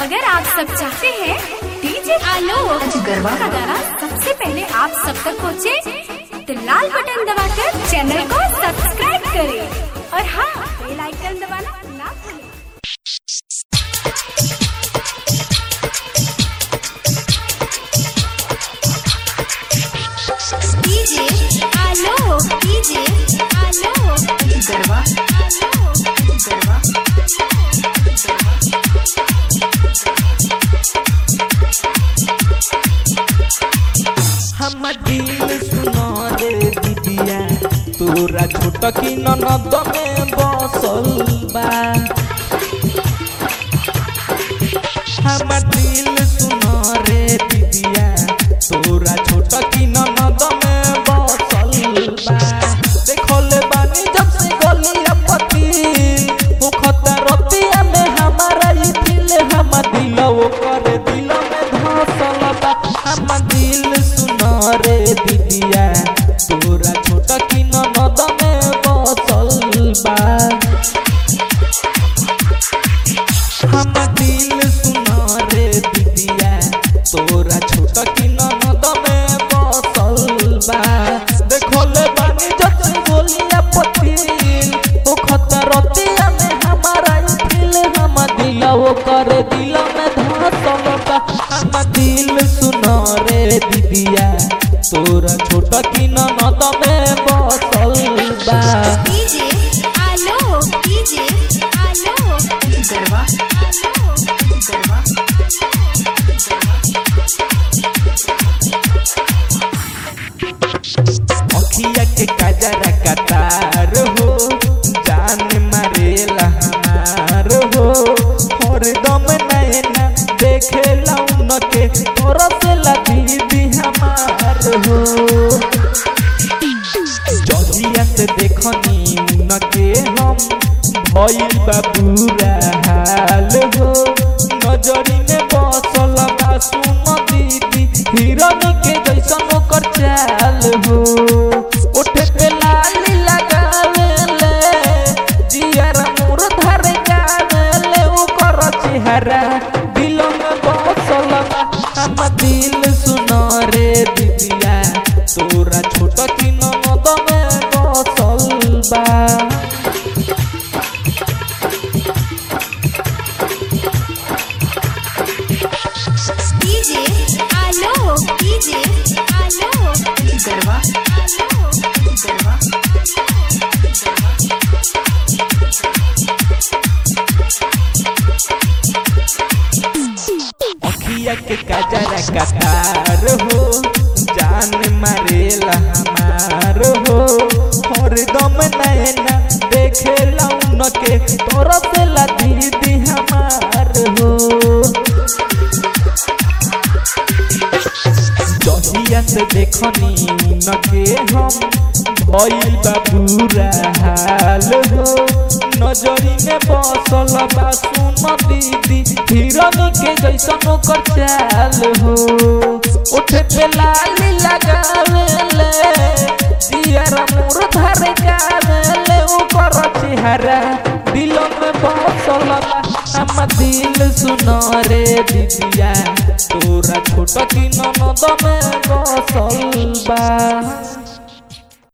अगर आप सब चाहते हैं डीजे आलोक गरबा का गाना सबसे पहले आप सब तक पहुंचे तो लाल बटन दबाकर चैनल को सब्सक्राइब करें और हाँ बेल आइकन दबाना ना भूलें डीजे आलोक डीजे आलोक गरबा आलोक गरबा हम दिल सुनो रे दीदिया तोरा छोट की ननद में बसल बा हम दिल सुनो रे दीदिया तोरा छोट की ननद में बसल बा देखल बानी जब से गलिया पति मुखता रतिया में हमारा ई दिल हम दिल वो करे दिल में धसल बा हम दिल सुनो रे दीदिया तोरा छोट की ननद में बसल बा हम दिल सुनो रे दीदिया तोरा छोट की ननद में बसल बा देखले बानी जत गोलिया पतिल ओ खतरतिया में हमारा ई दिल हम दिल वो करे दिल में धसल बा हम दिल सुनो रे दीदिया तोरा छोट की ननद में बसल बा डीजे आलोक डीजे आलोक गरबा आलोक गरबा अखिया के कजरा कतार हो जान मारेला हमार हो हरदम नैना देखेला उनके तरसेला दीदी हमार हो जहिया से देखनी उनके हम भइल बा बुरा हाल हो नजरी में बसल बा सुन दीदी हिरनी के जैसन ओकर चाल हो ओठे पे लाली लगावेले जियर मोर धरे गावेले ओकर चेहरा दिल में बसल बा हम दिल सुनो रे दीदिया तोरा छोट की ननद में बसल बा डीजे आलोक डीजे आलोक गरबा आलोक गरबा अखिया के कजरा कतार हो जान मारेला हमार हो हरदम नैना देखेला उनके तरसेला दीदी हमार हो जहिया से देखनी उनके हम भइल बा बुरा हाल हो नजरी में बसल बा सुन दीदी हिरनी के जैसन ओकर चाल हो उठे पे लाली लगावेले दियर मोर धरे गावेले ओकर चेहरा दिल में बसल बा हम दिल सुनो रे दीदिया तोरा छोट की ननद में बसल बा